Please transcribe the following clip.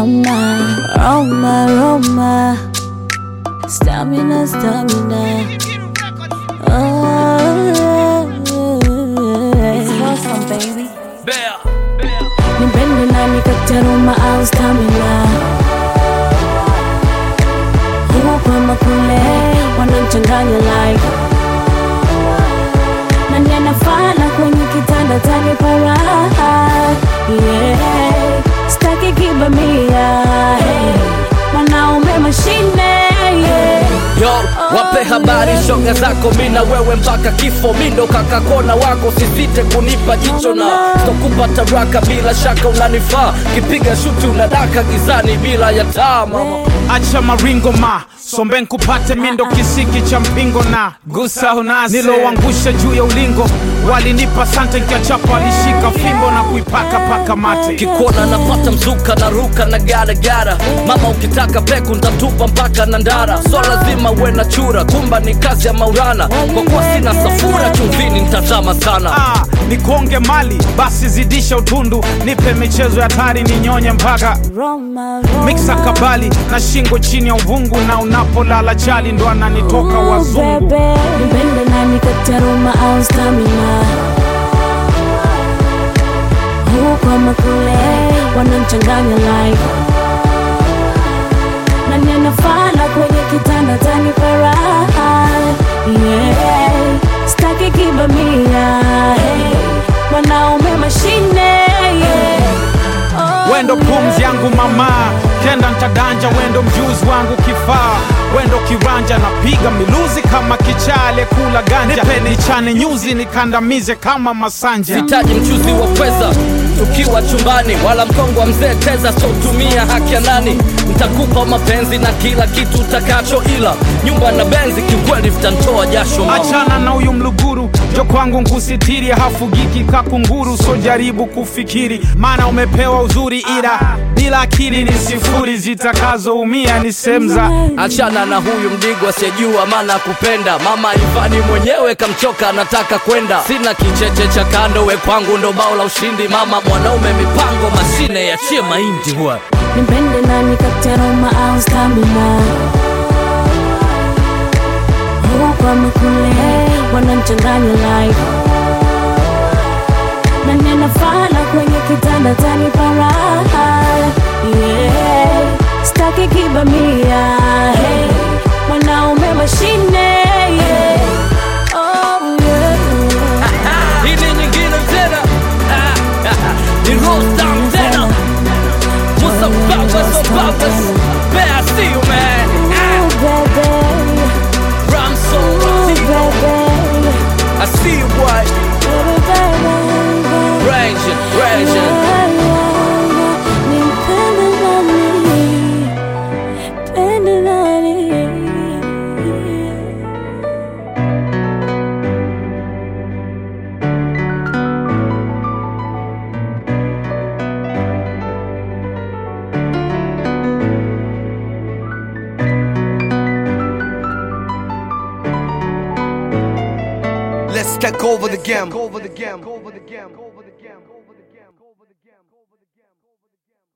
Roma, Roma, Roma. Stamina, stamina. Oh, it's awesome, baby. Bear. Nipende nani kati ya Roma au stamina? Huku ama kule wanachanganya like nani anafana kwenye kitanda tanipa raha yeah. Staki kibamia hey. Mwanaume mashine yeah. Yo, wape habari shoga zako mina wewe mpaka kifo mindo kakakona wako sisite kunipa jicho na stokupa taraka bila shaka unanifaa kipiga shuti unadaka gizani bila ya taa mama acha maringo ma sombe nkupate mindo kisiki cha mpingo na gusa unase niloangusha juu ya ulingo walinipa sante nkiachapa alishika fimbo na kuipaka paka mate kikuona napata mzuka na ruka na garagara mama ukitaka peku ntatupa mpaka na ndara so lazima uwe na chura kumba ni kazi ya maurana kwa kuwa sina safura chumvini ntatama sana ah, nikonge mali basi zidisha utundu nipe michezo ya tari ninyonye mpaka Roma, Roma. miksa kabali na shingo chini ya uvungu na unapolala chali ndo ananitoka Ooh, wazungu baby. Nipende nani kati ya Roma au stamina? Huku ama kule wanachanganya like nani anafana kwenye kitanda tanipa raha yeah. Staki kibamia hey. Mwanaume mashine yeah. oh, wendo pumzi yangu mama kenda ntadanja wendo mjuzi wangu kifaa wendo kiranja napiga miluzi kama kichale kula ganja nipe nichane nyuzi nikandamize kama masanja hitaji mchuzi wa pweza tukiwa chumbani wala mkongo wa mzee teza sotumia haki ya nani ntakupa mapenzi na kila kitu utakacho ila nyumba na benzi kiukweli vitantoa jasho mama. achana na huyu mluguru jo kwangu nkusitiri hafugiki kakunguru so jaribu kufikiri maana umepewa uzuri ila bila akili ni sifuri zitakazoumia ni semza achana na huyu mdigo asiyejua maana kupenda mama ivani mwenyewe kamchoka anataka kwenda sina kicheche cha kando we kwangu ndo bao la ushindi mama mwanaume mipango mashine yachie mahindi huwa Nipende nani kati ya Roma au stamina? Huku ama kule wanachanganya like nani anafana kwenye kitanda tanipa raha yeah. Staki kibamia hey. Mwanaume mashine yeah. oh, yeah. hii ni nyingine tena ni rostam tena musa babas o babas bea see you man Ooh, baby, ramson ooh, baby, I see you boy baby, baby. raging raging Let's take over the game. Over the game. Over the game.